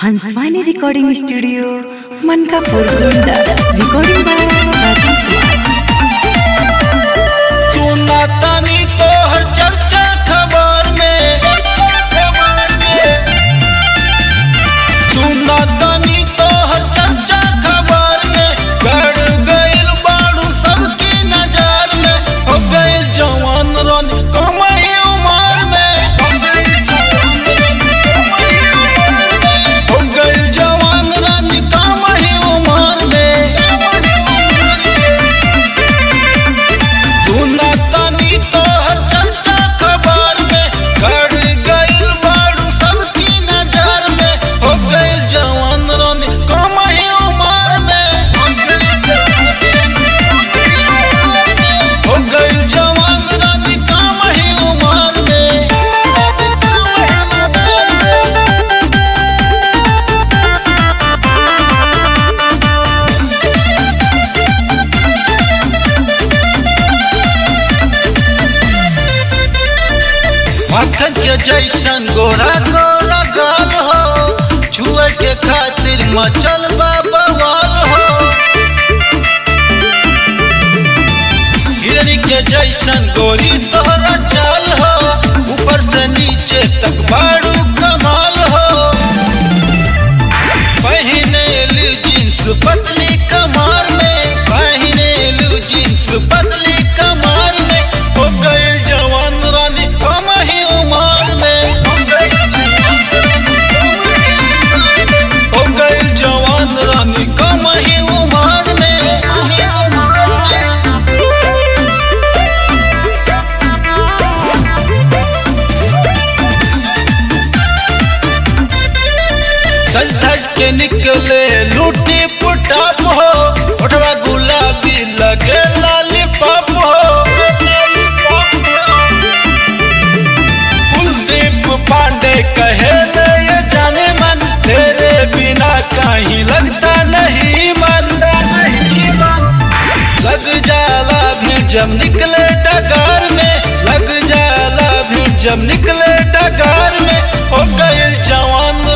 Hanswani recording studio Mankapur Gonda recording by Rajan Kumar सुना तानी तोहर चर्चा खबर में चर्चा खबर में सुना तानी तोहर चर्चा खबर में गड़ गइल बाड़ू सबकी नजर में हो गइल जवान रन कमई उमर में हो गइल जवान रन कमई उमर में सुना तानी तोहर चर्चा खबर में गड़ गइल बाड़ू सबकी नजर में हो गइल जवान रानी कम ही उम्र में हो गइल जवान रानी कम ही उम्र में मक्खन के जैसन गोरा गोरा गाल हो छुए के खातिर मचल बा बवाल हो हिरनी के जैसन गोरी तोहरा चाल हो ऊपर से नीचे तक बाड़ू कमाल हो पहिने लू जींस पतली कमार में पहिने लू जींस पतली कमार में हो गए जवान रानी कम ही उम्र में हो गए जवान रानी कम ही उम्र में सज धज के निकले लूटी पुटाप हो उठवा गुलाबी लगे लॉलीपॉप हो कुलदीप पांडे कहे ले ये जाने मन तेरे बिना कहीं लगता नहीं मन लग जाला भी जब निकले डगार में लग जाला भी जब निकले डगार में हो गए जवान